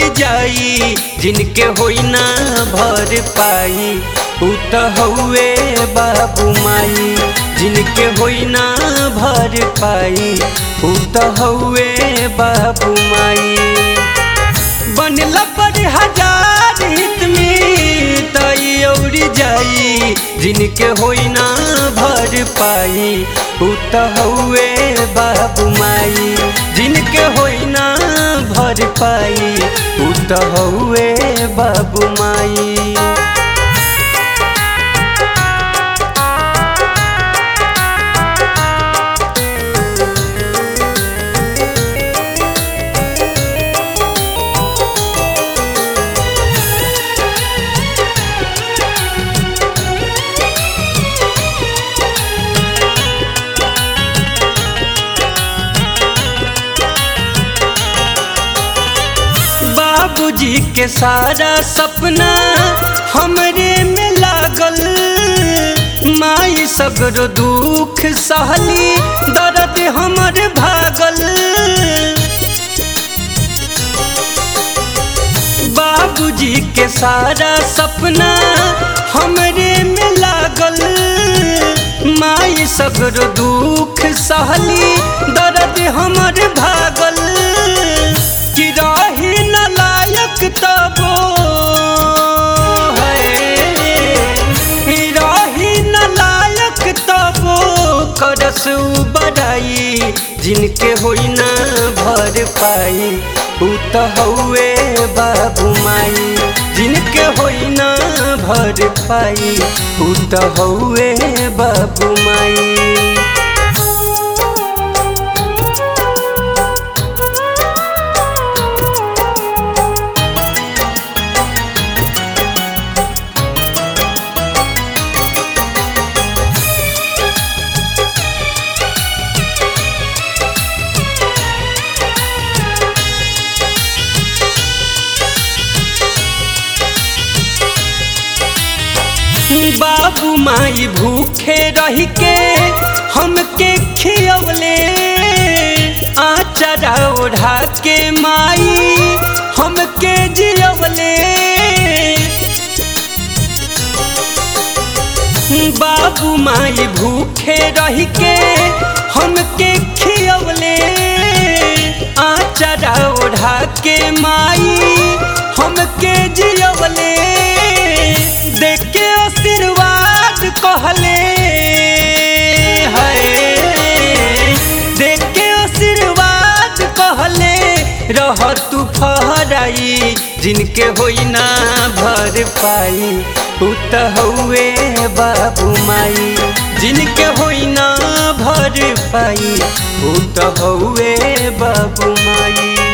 औरी जाई जिनके होई ना भर पाई उ त हउए बाबू माई जिनके होई ना भर पाई उ त हउए बाबू माई बनला पर हजार हित में तई औरी जाई जिनके होई ना भर पाई उ त हउए बाबू माई जिनके होई ना भर पाई उ त हउए बाबू माई बाबूजी के सारा सपना हमरे में लागल माई सगरो दुख सहली दर्द हमर भागल बाबूजी के सारा सपना हमरे में लागल माई सगरो दुख सहली दर्द हमर भागल कि रही न लायक तबो है रही न लायक तबो करस बड़ाई जिनके होई ना भर पाई उ त हउए बाबू माई जिनके होई ना भर पाई उ त हउए बाबू माई बाबू माई भूखे रह के हमके खियवले आचरा ओढ़ा के माई हमके जियवले बाबू माई भूखे रह के हमके खियवले आचरा ओढ़ा के माई हमके जियवले देख के आशीर्वाद कहले है देख के आशीर्वाद कहले रह तू फहराई जिनके होई ना भर पाई उ त हउए बाबू माई जिनके होई ना भर पाई उ त हउए बाबू माई